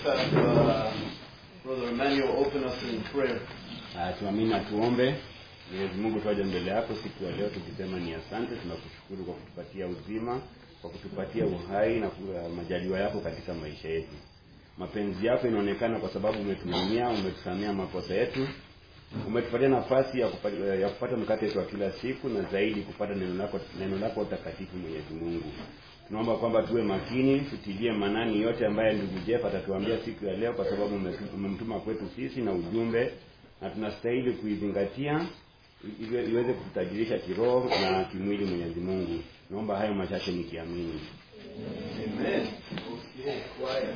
have uh, Brother Emmanuel open us in prayer. Ah, tuamini na tuombe. Mwenyezi Mungu, twaja mbele yako siku ya leo tukisema ni asante, tunakushukuru kwa kutupatia uzima, kwa kutupatia uhai na ku- majaliwa yako katika maisha yetu. Mapenzi yako inaonekana kwa sababu umetuhurumia, umetusamea makosa yetu, umetupatia nafasi ya kupata, ya kupata mkate wetu wa kila siku na zaidi kupata neno lako neno lako takatifu. Mwenyezi Mungu, tunaomba kwamba tuwe makini, tutilie manani yote ambaye ndugu Jeff atatuambia siku ya leo, kwa sababu umetu- umemtuma kwetu sisi na ujumbe, na tunastahili kuizingatia ili iweze kututajirisha kiroho na kimwili. Mwenyezi Mungu, naomba hayo machache nikiamini. Amen. Okay, quiet.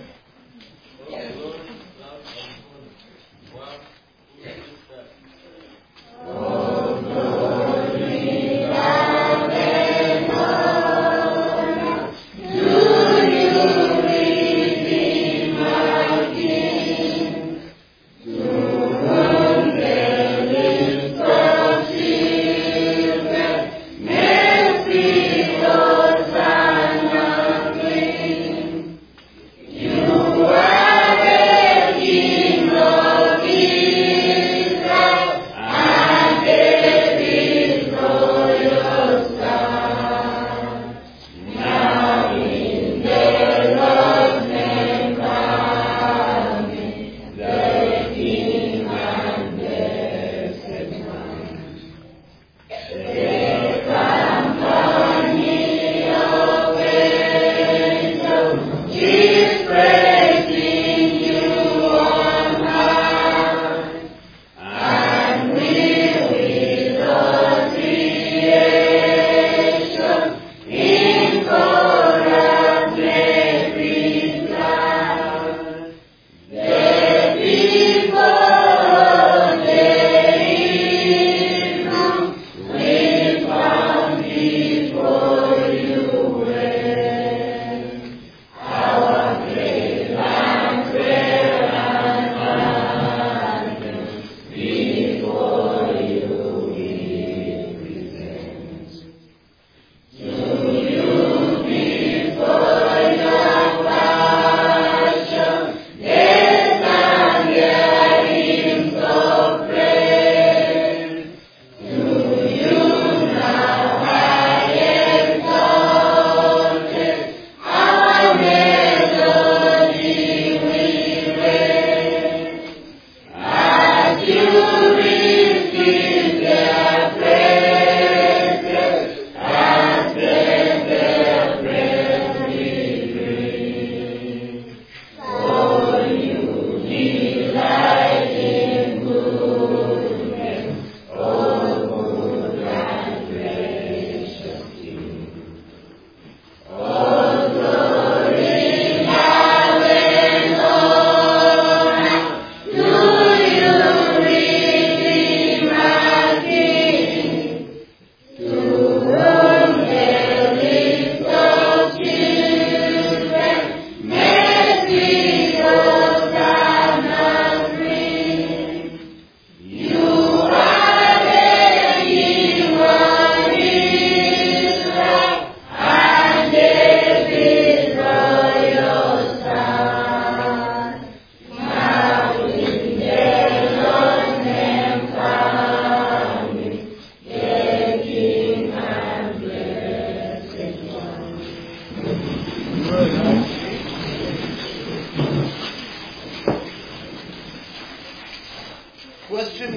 Question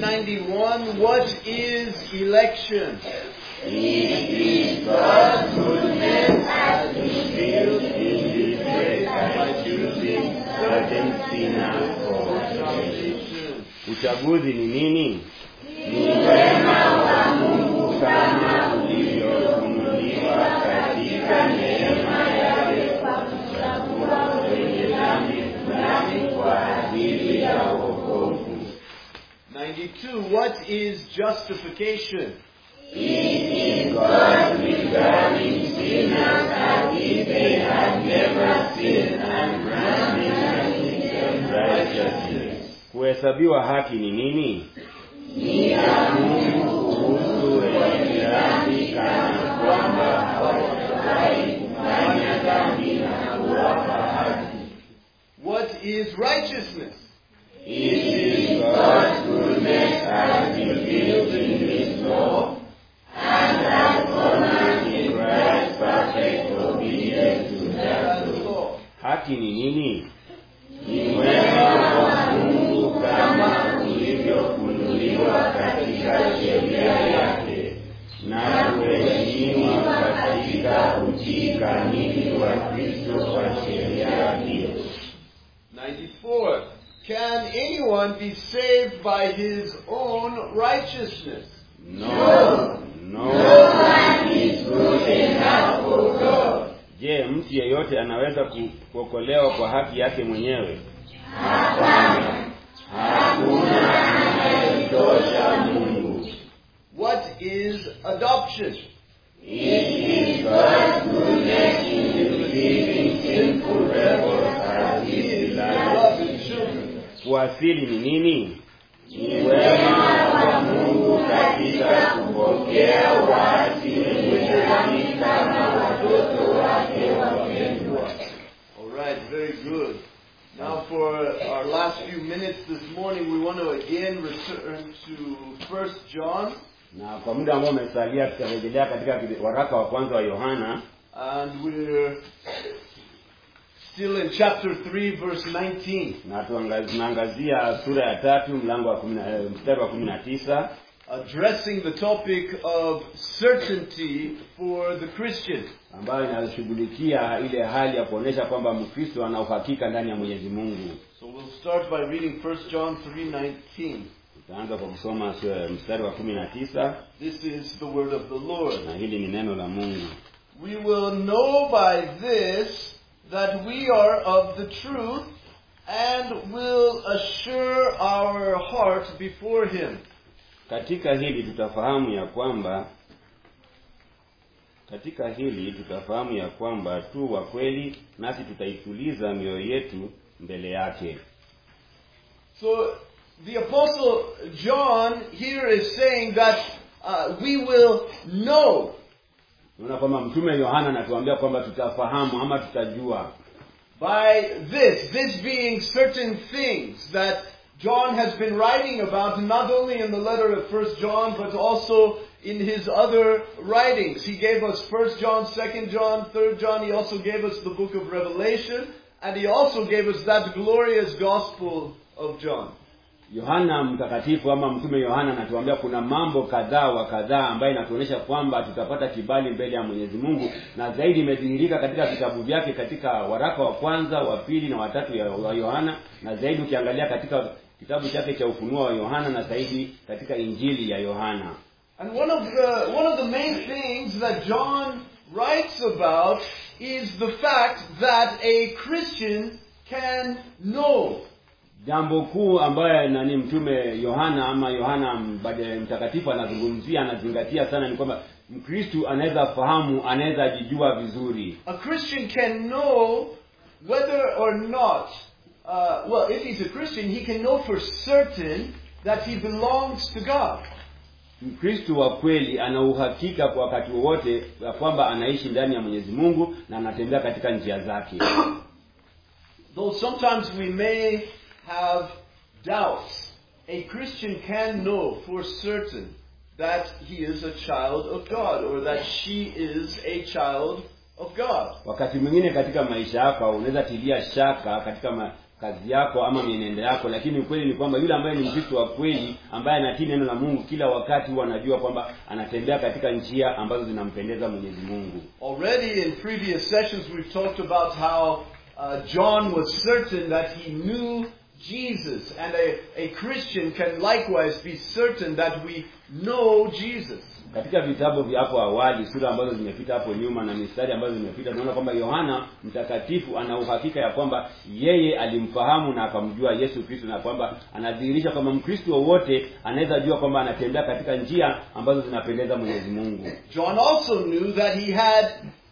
91 What is election? Uchaguzi ni nini? Ni wema wa Mungu kama ulivyofunuliwa katika neema yake kwa kuchagua wenye dhambi fulani kwa ajili ya wokovu. 92 What is justification? God regarding sinners as if they had never sinned and granting them righteousness. Kuhesabiwa haki ni nini? Ni ya Mungu kuhusu wenye dhambi kana kwamba hawafai kufanya dhambi na kuwapa haki. What is righteousness. It is God's goodness as revealed in His law, and as honored in Christ's perfect obedience to that That's law. all. Haki ni nini? Ni wema wa Mungu kama ulivyofunuliwa katika sheria yake na kuheshimiwa katika utii kamili wa Kristo kwa sheria hiyo. 94. Can anyone be saved by his own righteousness? No, no one is good enough for God. Je, mtu yeyote anaweza ku- kuokolewa kwa haki yake mwenyewe? Hapana, hakuna anayemtosha Mungu. What is adoption? It is God's goodness in receiving sinful rebels as His beloved. Beloved children. Kuasili ni nini? Ni wema wa Mungu katika kupokea waasi wenye dhambi kama watoto wake wapendwa. All right, very good. Now, for our last few minutes this morning, we want to again return to First John, Na kwa muda ambao umesalia, tutarejelea katika kile- waraka wa kwanza wa Yohana and we're still in chapter 3, verse 19. na tuanga- tunaangazia sura ya tatu mlango wa kumi na- eh, mstari wa kumi na tisa addressing the topic of certainty for the Christian. ambayo inashughulikia ile hali ya kuonyesha kwamba Mkristo ana uhakika ndani ya Mwenyezi Mungu. So we'll start by reading 1 John 3:19. Tutaanza kwa kusoma sura- mstari wa kumi na tisa This is the word of the Lord. na hili ni neno la Mungu. We will know by this that we are of the truth and will assure our heart before him. Katika hili tutafahamu ya kwamba katika hili tutafahamu ya kwamba tu wa kweli, nasi tutaituliza mioyo yetu mbele yake. So the apostle John here is saying that uh, we will know Unaona kwamba mtume Yohana anatuambia kwamba tutafahamu ama tutajua by this, this being certain things that John has been writing about, not only in the letter of First John, but also in his other writings. He gave us First John, Second John, Third John. He also gave us the book of Revelation, and he also gave us that glorious gospel of John. Yohana mtakatifu ama mtume Yohana anatuambia kuna mambo kadhaa wa kadhaa ambayo inatuonyesha kwamba tutapata kibali mbele ya Mwenyezi Mungu, na zaidi imedhihirika katika vitabu vyake, katika waraka wa kwanza, wa pili na watatu ya- wa Yohana, na zaidi ukiangalia katika kitabu chake cha Ufunuo wa Yohana, na zaidi katika Injili ya Yohana. And one of the one of the main things that John writes about is the fact that a Christian can know. Jambo kuu ambayo nani mtume Yohana ama Yohana mbade- mtakatifu anazungumzia anazingatia sana ni kwamba Mkristu anaweza fahamu, anaweza jijua vizuri. A Christian can know whether or not, uh, well, if he's a Christian, he can know for certain that he belongs to God. Mkristu wa kweli ana uhakika kwa wakati wowote ya kwamba anaishi ndani ya Mwenyezi Mungu na anatembea katika njia zake. Though sometimes we may have doubts, a Christian can know for certain that he is a child of God or that she is a child of God. Wakati mwingine katika maisha yako unaweza tilia shaka katika ma, kazi yako ama mienendo yako, lakini ukweli ni kwamba yule ambaye ni Mkristo wa kweli ambaye anatii neno la Mungu kila wakati huwa anajua kwamba anatembea katika njia ambazo zinampendeza Mwenyezi Mungu. Already in previous sessions we've talked about how uh, John was certain that he knew Jesus and a, a Christian can likewise be certain that we know Jesus. Katika vitabu vya hapo awali, sura ambazo zimepita hapo nyuma na mistari ambazo zimepita, tunaona kwamba Yohana mtakatifu ana uhakika ya kwamba yeye alimfahamu na akamjua Yesu Kristo, na kwamba anadhihirisha kwamba Mkristo wowote anaweza jua kwamba anatembea katika njia ambazo zinapendeza Mwenyezi Mungu. John also knew that he had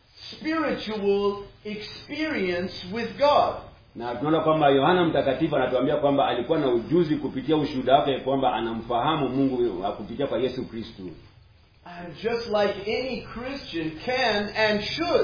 spiritual experience with God. Na tunaona kwamba Yohana mtakatifu anatuambia kwamba alikuwa na ujuzi kupitia ushuhuda wake kwamba anamfahamu Mungu kupitia kwa Yesu Kristo. And just like any Christian can and should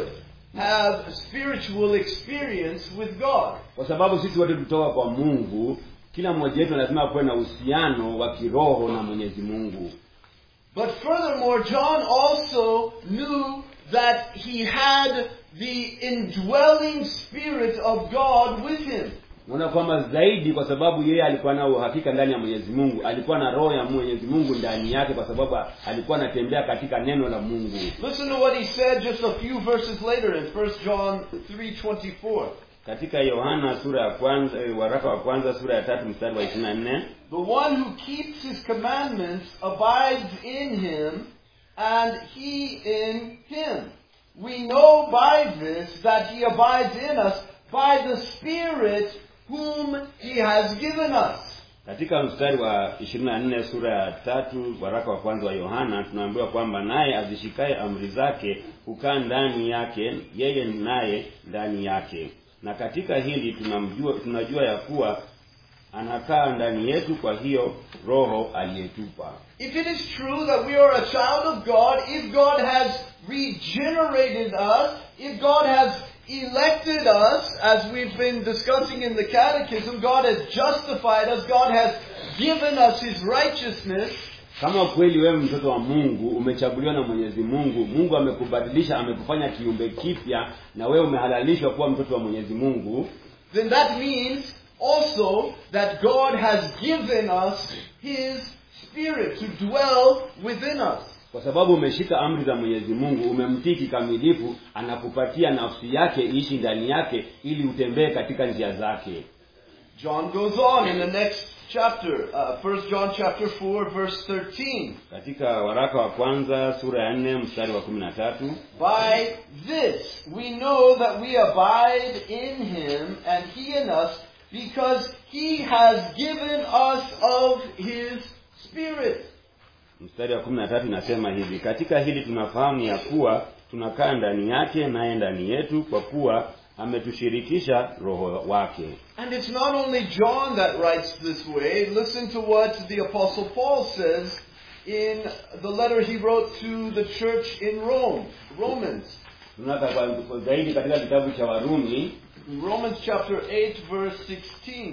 have spiritual experience with God. kwa sababu sisi wote tutoka kwa mungu kila mmoja wetu lazima kuwe na uhusiano wa kiroho na mwenyezi mungu But furthermore, John also knew that he had the indwelling Spirit of God with him. naona kwamba zaidi kwa sababu yeye alikuwa na uhakika ndani ya mwenyezi mungu alikuwa na roho ya mwenyezi mungu ndani yake kwa sababu alikuwa anatembea katika neno la mungu Listen to what he said just a few verses later in 1 John 3:24. katika yohana sura ya kwanza eh, waraka wa kwanza sura ya tatu mstari wa ishiri na nne The one who keeps his commandments abides in him, and he in him. We know by this that he abides in us by the Spirit whom he has given us. katika mstari wa ishirini na nne sura ya tatu waraka wa kwanza wa yohana tunaambiwa kwamba naye azishikaye amri zake hukaa ndani yake yeye naye ndani yake na katika hili tunamjua tunajua ya kuwa anakaa ndani yetu kwa hiyo roho aliyetupa If it is true that we are a child of God, if God has regenerated us, if God has elected us, as we've been discussing in the Catechism, God has justified us, God has given us His righteousness, kama kweli wewe mtoto wa mungu umechaguliwa na mwenyezi mungu mungu amekubadilisha amekufanya kiumbe kipya na wewe umehalalishwa kuwa mtoto wa mwenyezi mungu then that means also that God has given us His Spirit to dwell within us. kwa sababu umeshika amri za mwenyezi mungu umemtii kikamilifu anakupatia nafsi yake iishi ndani yake ili utembee katika njia zake John goes on in the next chapter, uh, 1 John chapter 4 verse 13. katika waraka wa kwanza sura ya nne mstari wa kumi na tatu By this we know that we abide in him and he in us because he has given us of his Spirit. mstari wa kumi na tatu inasema hivi katika hili tunafahamu ya kuwa tunakaa ndani yake naye ndani yetu kwa kuwa ametushirikisha roho wake And it's not only John that writes this way. Listen to what the Apostle Paul says in the letter he wrote to the church in Rome, Romans. tunaona kwa- kwa zaidi katika kitabu cha warumi In Romans chapter 8 verse 16.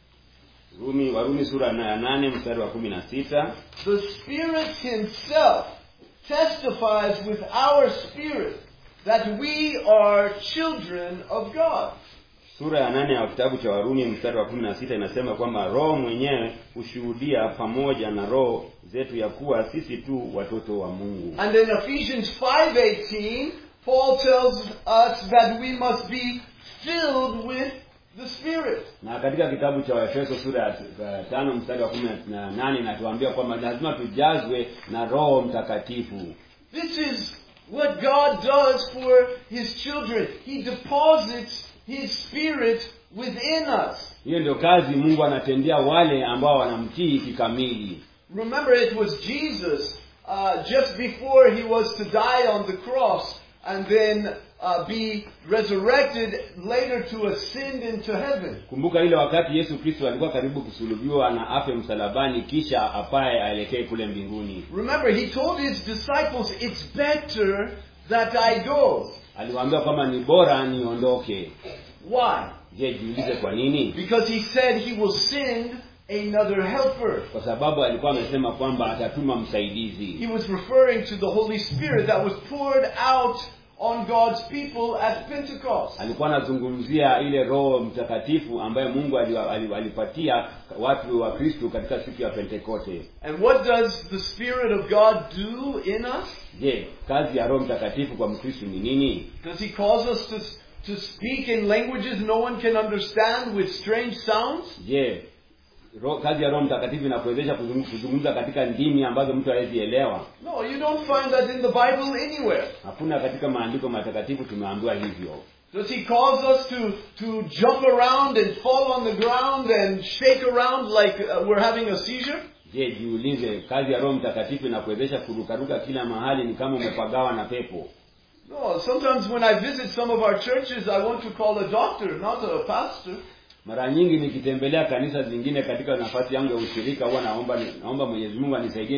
rumi warumi sura ya nane mstari wa kumi na sita The Spirit Himself testifies with our spirit that we are children of God. sura ya nane ya kitabu cha warumi mstari wa kumi na sita inasema kwamba roho mwenyewe hushuhudia pamoja na roho zetu ya kuwa sisi tu watoto wa mungu And in Ephesians 5:18, Paul tells us that we must be filled with the Spirit. na katika kitabu cha waefeso sura ya ya tano mstari wa kumi na nane inatuambia kwamba lazima tujazwe na roho mtakatifu This is what God does for His children. He deposits His Spirit within us. hiyo ndio kazi mungu anatendea wale ambao wanamtii kikamili Remember, it was Jesus uh, just before he was to die on the cross and then uh, be resurrected later to ascend into heaven. kumbuka ile wakati yesu kristo alikuwa karibu kusulubiwa na afe msalabani kisha apaye aelekee kule mbinguni Remember, he told his disciples, It's better that I go. aliwaambia kwamba ni bora niondoke Why? je jiulize kwa nini Because he said he will send another helper. kwa sababu alikuwa amesema kwamba atatuma msaidizi He was referring to the Holy Spirit that was poured out on God's people at Pentecost. alikuwa anazungumzia ile roho mtakatifu ambaye mungu ali- ali- alipatia watu wa kristu katika siku ya pentekote And what does the Spirit of God do in us? je kazi ya roho mtakatifu kwa mkristu ni nini Does he cause us to, to speak in languages no one can understand with strange sounds? je ro, kazi ya roho mtakatifu inakuwezesha kuzungum- kuzungumza katika ndimi ambazo mtu hawezi elewa No, you don't find that in the Bible anywhere. hakuna katika maandiko matakatifu tumeambiwa hivyo Does he cause us to, to jump around and fall on the ground and shake around like uh, we're having a seizure? je jiulize kazi ya roho mtakatifu inakuwezesha kurukaruka kila mahali ni kama umepagawa na pepo No, sometimes when I visit some of our churches, I want to call a doctor, not a pastor. mara nyingi nikitembelea kanisa zingine katika nafasi yangu ya ushirika huwa naomba naomba mwenyezi mungu anisaidie ni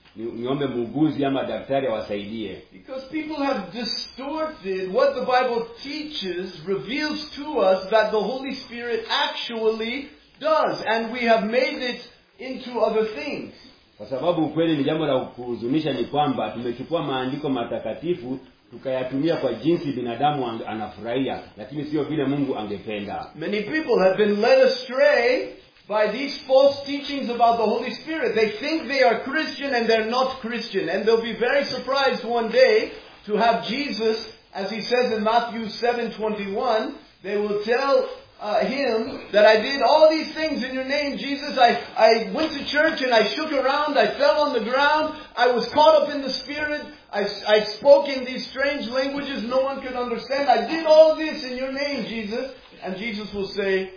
ni, niombe muuguzi ama daktari awasaidie Because people have distorted what the Bible teaches, reveals to us that the Holy Spirit actually does, and we have made it into other things. kwa sababu ukweli ni jambo la kuhuzunisha ni kwamba tumechukua maandiko matakatifu tukayatumia kwa jinsi binadamu ang- anafurahia lakini sio vile mungu angependa Many people have been led astray by these false teachings about the Holy Spirit. They think they are Christian and they're not Christian. And they'll be very surprised one day to have Jesus, as he says in Matthew 7:21, they will tell uh, him that I did all these things in your name, Jesus. I, I went to church and I shook around. I fell on the ground. I was caught up in the Spirit. I, I spoke in these strange languages no one could understand. I did all this in your name, Jesus. And Jesus will say,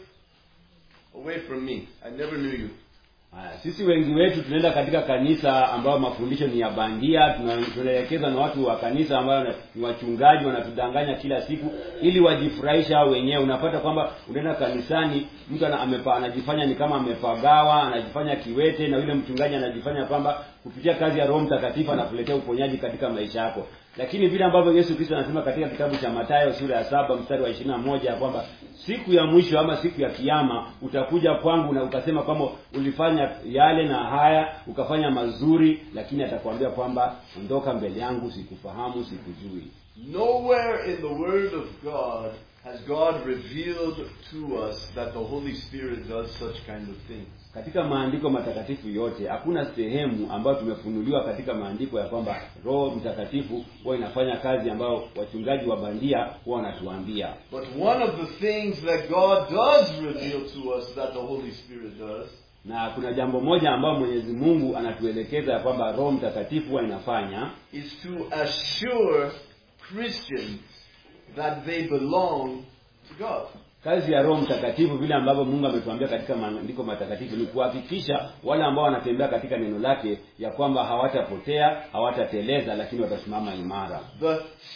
Away from me. I never knew you. Haya, sisi wengi wetu tunaenda katika kanisa ambayo mafundisho ni ya bandia tuna- tunaelekezwa na watu wa kanisa ambayo na- ni wachungaji wanatudanganya kila siku ili wajifurahisha hao wenyewe unapata kwamba unaenda kanisani mtu ana, amepa, anajifanya ni kama amepagawa anajifanya kiwete na yule mchungaji anajifanya kwamba kupitia kazi ya roho mtakatifu anakuletea uponyaji katika maisha yako lakini vile ambavyo yesu kristo anasema katika kitabu cha matayo sura ya saba mstari wa ishirini na moja ya kwamba siku ya mwisho ama siku ya kiama utakuja kwangu na ukasema kwamba ulifanya yale na haya ukafanya mazuri lakini atakwambia kwamba ondoka mbele yangu sikufahamu sikujui Nowhere in the Word of God has God revealed to us that the Holy Spirit does such kind of things. katika maandiko matakatifu yote hakuna sehemu ambayo tumefunuliwa katika maandiko ya kwamba roho mtakatifu huwa inafanya kazi ambayo wachungaji wa bandia huwa wanatuambia But one of the things that God does reveal to us that the Holy Spirit does na kuna jambo moja ambayo mwenyezi mungu anatuelekeza ya kwamba roho mtakatifu huwa inafanya is to assure Christians that they belong to God. kazi ya roho mtakatifu vile ambavyo mungu ametuambia katika maandiko matakatifu ni kuhakikisha wale ambao wanatembea katika neno lake ya kwamba hawatapotea hawatateleza lakini watasimama imara The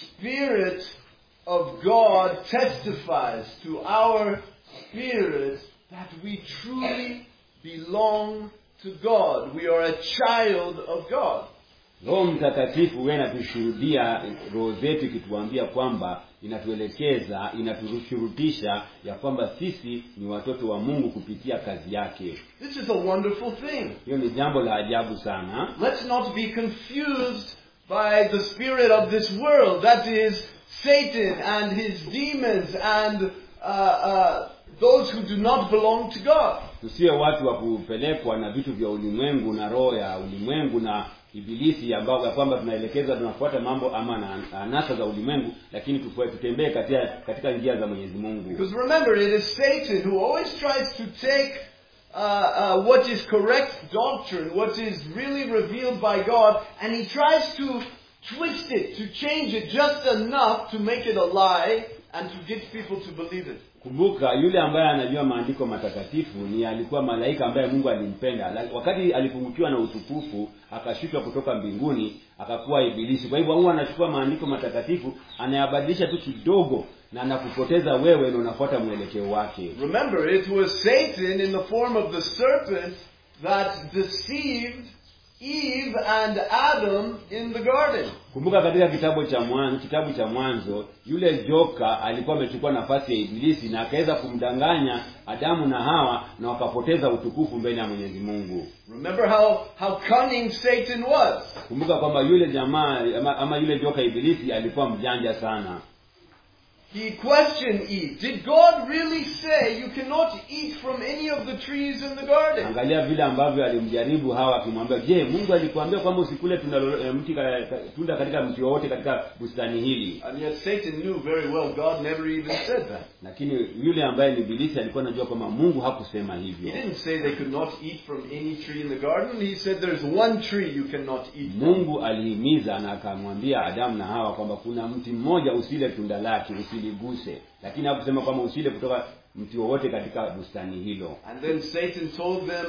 Spirit of God testifies to our spirit that we truly belong to God. We are a child of God. roho mtakatifu huwa inatushuhudia roho zetu ikituambia kwamba inatuelekeza inatushurutisha ya kwamba sisi ni watoto wa mungu kupitia kazi yake This is a wonderful thing. hiyo ni jambo la ajabu sana Let's not be confused by the spirit of this world. That is Satan and his demons and uh, uh, those who do not belong to God. tusiwe watu wa kupelekwa na vitu vya ulimwengu na roho ya ulimwengu na ibilisi ambao ya kwamba tunaelekeza tunafuata mambo ama na anasa za ulimwengu lakini tufue- tutembee katika katika njia za mwenyezi mungu Because remember, it is Satan who always tries to take uh, uh, what is correct doctrine, what is really revealed by God, and he tries to twist it, to change it just enough to make it a lie and to get people to believe it. kumbuka yule ambaye anajua maandiko matakatifu ni alikuwa malaika ambaye mungu alimpenda La- wakati alipungukiwa na utukufu akashushwa kutoka mbinguni akakuwa ibilisi kwa hivyo huwa anachukua maandiko matakatifu anayabadilisha tu kidogo na anakupoteza wewe na unafuata mwelekeo wake Remember, it was Satan in the form of the serpent that deceived Eve and Adam in the garden. kumbuka katika kitabu cha mwanzo kitabu cha mwanzo yule joka alikuwa amechukua nafasi ya ibilisi na akaweza kumdanganya adamu na hawa na wakapoteza utukufu mbele ya mwenyezi mungu Remember how, how cunning Satan was. kumbuka kwamba yule jamaa ama, ama yule joka ibilisi alikuwa mjanja sana He questioned Eve. Did God really say you cannot eat from any of the trees in the garden? angalia vile ambavyo alimjaribu hawa akimwambia je mungu alikuambia kwamba usikule tunda lolo- eh, mti ka- ka- tunda katika mti wowote katika bustani hili And yet Satan knew very well God never even said that. lakini yule ambaye ni ibilisi alikuwa anajua kwamba mungu hakusema He hivyo didn't say they could not eat from any tree in the garden. He said there's one tree you cannot eat from. mungu alihimiza na akamwambia adamu na hawa kwamba kuna mti mmoja usile tunda lake usiliguse lakini hakusema kwamba usile kutoka mti wowote katika bustani hilo And then Satan told them,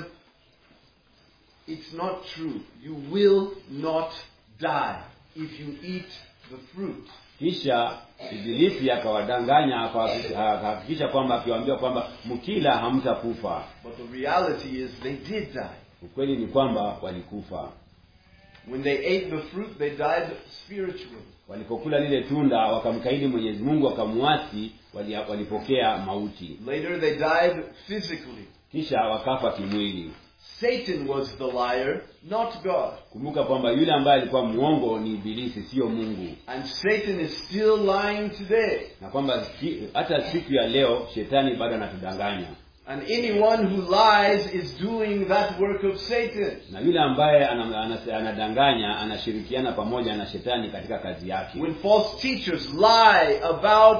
it's not true. You will not die if you eat the fruit. kisha ibilisi akawadanganya akawafikisha- akahakikisha kwamba akiwaambia kwamba mkila hamtakufa But the reality is they did die. ukweli ni kwamba walikufa When they ate the fruit, they died spiritually. walipokula lile tunda wakamkaidi mwenyezi mungu wakamwasi wali- walipokea mauti Later, they died physically. kisha wakafa kimwili Satan was the liar, not God. kumbuka kwamba yule ambaye alikuwa mwongo ni ibilisi siyo mungu And Satan is still lying today. na kwamba si- hata siku ya leo shetani bado anatudanganya And anyone who lies is doing that work of Satan. na yule ambaye ana- ana- anadanganya anashirikiana pamoja na shetani katika kazi yake When false teachers lie about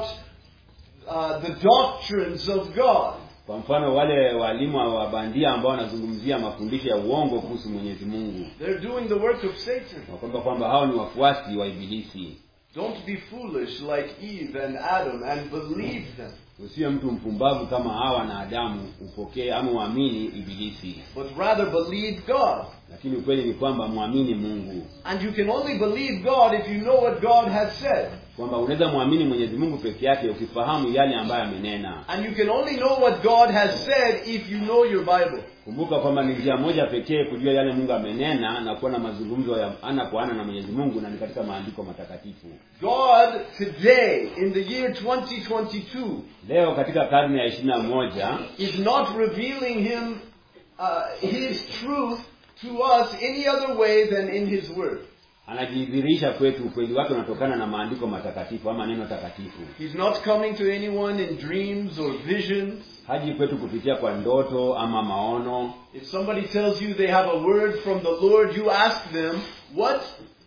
uh, the doctrines of God, kwa mfano wale walimu wa bandia ambao wanazungumzia mafundisho ya uongo kuhusu mwenyezi mungu they're doing the work of Satan. na kwamba kwamba hao ni wafuasi wa ibilisi Don't be foolish like Eve and Adam and believe them, usiwe mtu mpumbavu kama hawa na adamu upokee ama uamini ibilisi but rather believe God. lakini ukweli ni kwamba mwamini mungu And you can only believe God if you know what God has said. kwamba unaweza mwamini mwenyezi mungu peke yake ukifahamu yale ambayo amenena And you can only know what God has said if you know your Bible. kumbuka kwamba ni njia moja pekee kujua yale mungu amenena na kuwa na mazungumzo ya ana kwa ana na mwenyezi mungu na ni katika maandiko matakatifu God today, in the year 2022, leo katika karne ya ishiri na moja is not revealing him uh, his truth to us any other way than in his word. anajidhihirisha kwetu ukweli wake unatokana na maandiko matakatifu ama neno takatifu He's not coming to anyone in dreams or visions. haji kwetu kupitia kwa ndoto ama maono If somebody tells you they have a word from the Lord, you ask them, what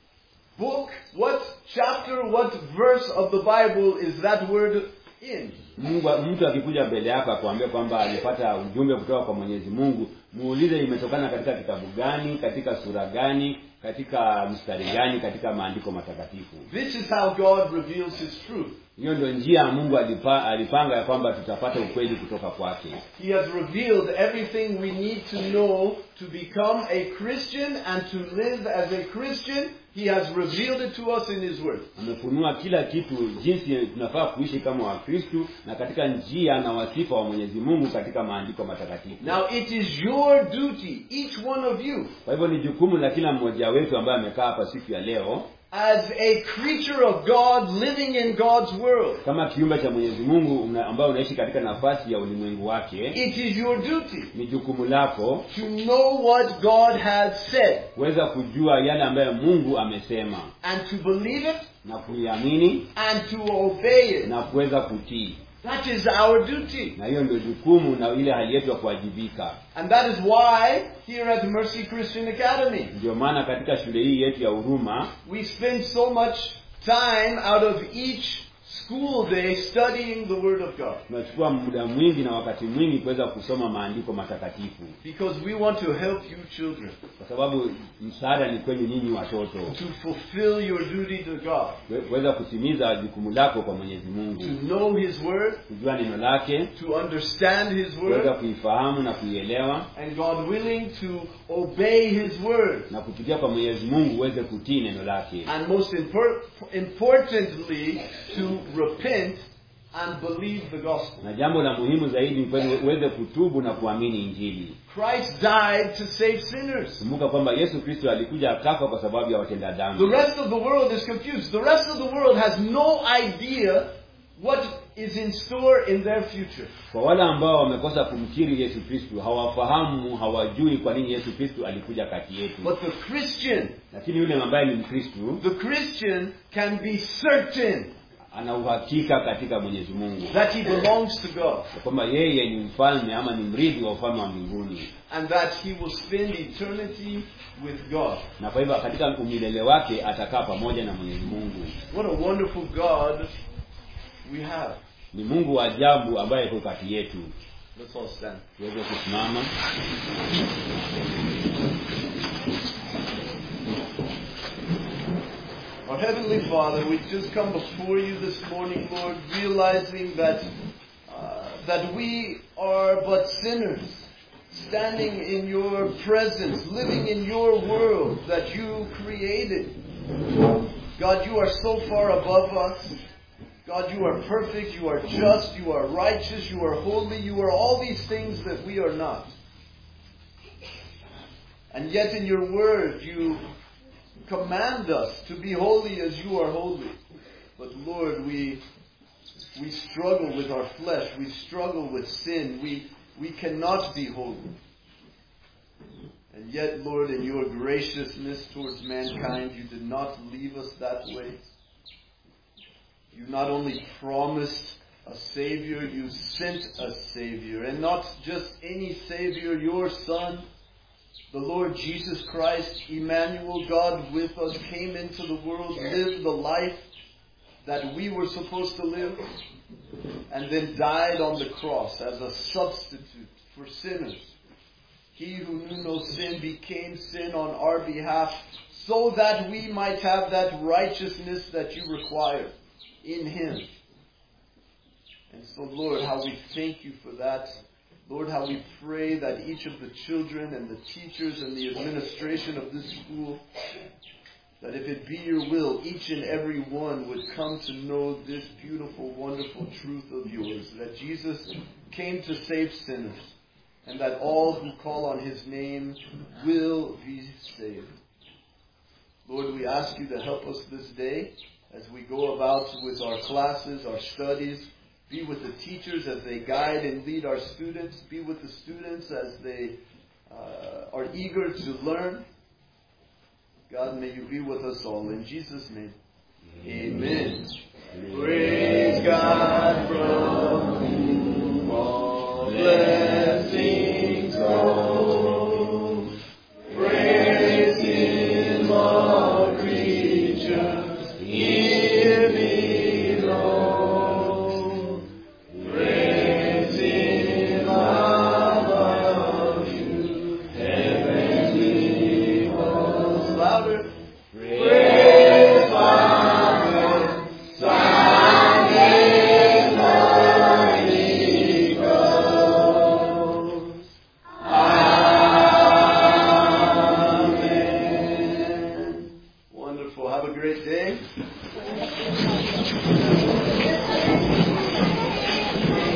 book, what chapter, what verse of the Bible is that word in? mungu mtu akikuja mbele yako akuambia kwamba alipata ujumbe kutoka kwa mwenyezi mungu muulize imetokana katika kitabu gani katika sura gani katika mstari gani katika maandiko matakatifu This is how God reveals his truth. hiyo ndio njia mungu alipa, alipanga ya kwamba tutapata ukweli kutoka kwake He has revealed everything we need to know to become a Christian and to live as a Christian. He has revealed it to us in His Word. amefunua kila kitu jinsi tunafaa kuishi kama wakristu na katika njia na wasifa wa mwenyezi mungu katika maandiko matakatifu Now it is your duty, each one of you, kwa hivyo ni jukumu la kila mmoja wetu ambaye amekaa hapa siku ya leo as a creature of God living in God's world. kama kiumbe cha mwenyezi mungu una- ambaye unaishi katika nafasi ya ulimwengu wake It is your duty ni jukumu lako to know what God has said kuweza kujua yale ambayo mungu amesema and to believe it na kuiamini and to obey it. na kuweza kutii That is our duty. na hiyo ndio jukumu na ile hali yetu ya kuwajibika And that is why here at Mercy Christian Academy, ndio maana katika shule hii yetu ya huruma we spend so much time out of each school day studying the Word of God. tunachukua muda mwingi na wakati mwingi kuweza kusoma maandiko matakatifu Because we want to help you children kwa sababu msaada ni kwenu nyinyi watoto to fulfill your duty to God, Kue- kuweza kutimiza jukumu lako kwa mwenyezi mungu to know His Word, kujua neno lake to understand His kuweza Word, kuifahamu na kuielewa and God willing to obey His Word. na kupitia kwa mwenyezi mungu uweze kutii neno lake And most impor- importantly, to repent and believe the gospel. na jambo la muhimu zaidi ni kweli uweze kutubu na kuamini injili Christ died to save sinners. kumbuka kwamba yesu kristo alikuja akafa kwa sababu ya watenda The dhambi rest of the world is confused. The rest of the world has no idea what is in store in their future. kwa wale ambao wamekosa kumkiri yesu kristo hawafahamu hawajui kwa nini yesu kristo alikuja kati yetu But the Christian, lakini yule ambaye ni mkristu the Christian can be certain ana uhakika katika mwenyezi mungu that he belongs to God ya kwamba yeye ni mfalme ama ni mrithi wa ufalme wa mbinguni and that he will spend eternity with God. na kwa hivyo katika umilele wake atakaa pamoja na mwenyezi mungu What a wonderful God we have. ni mungu wa ajabu ambaye iko kati yetu Let's all stand. tuweze kusimama Our Heavenly Father, we just come before you this morning, Lord, realizing that uh, that we are but sinners, standing in your presence, living in your world that you created. God, you are so far above us. God, you are perfect, you are just, you are righteous, you are holy, you are all these things that we are not. And yet in your word, you command us to be holy as you are holy. But Lord, we we struggle with our flesh. We struggle with sin. We we cannot be holy. And yet, Lord, in your graciousness towards mankind, you did not leave us that way. You not only promised a Savior, you sent a Savior. And not just any Savior, your Son, the Lord Jesus Christ, Emmanuel, God with us, came into the world, lived the life that we were supposed to live, and then died on the cross as a substitute for sinners. He who knew no sin became sin on our behalf so that we might have that righteousness that you require in Him. And so, Lord, how we thank you for that. Lord, how we pray that each of the children and the teachers and the administration of this school, that if it be your will, each and every one would come to know this beautiful, wonderful truth of yours, that Jesus came to save sinners, and that all who call on his name will be saved. Lord, we ask you to help us this day as we go about with our classes, our studies. Be with the teachers as they guide and lead our students. Be with the students as they uh, are eager to learn. God, may you be with us all. In Jesus' name, amen. Praise God from whom all blessings flow. Praise Him, all creatures here below. Praise Him above you, heavenly hosts. Louder. Praise Father, Son, and Holy Ghost. Amen. Wonderful. Have a great day.